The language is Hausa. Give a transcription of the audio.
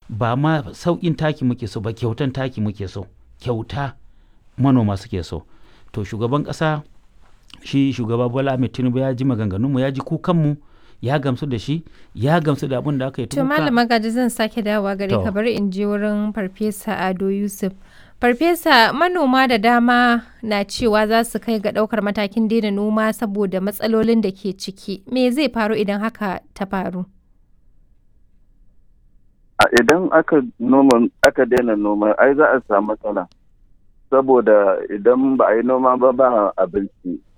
ba ma sauƙin taki muke so ba kyautan taki muke so kyauta manoma suke so to shugaban ƙasa shi shugaba bola ahmed tinubu ya ji maganganunmu ya ji kukanmu ya gamsu da shi ya gamsu da abin da aka yi To malama gaji zan sake dawowa gare To. ka bari in je wurin farfesa Ado Yusuf. Farfesa manoma da dama na cewa za su kai ga ɗaukar matakin daina noma saboda matsalolin da ke ciki. Me zai faru idan haka ta faru? a idan aka noma aka daina noma ai za a samu matsala saboda idan ba a yi noma ba ba abinci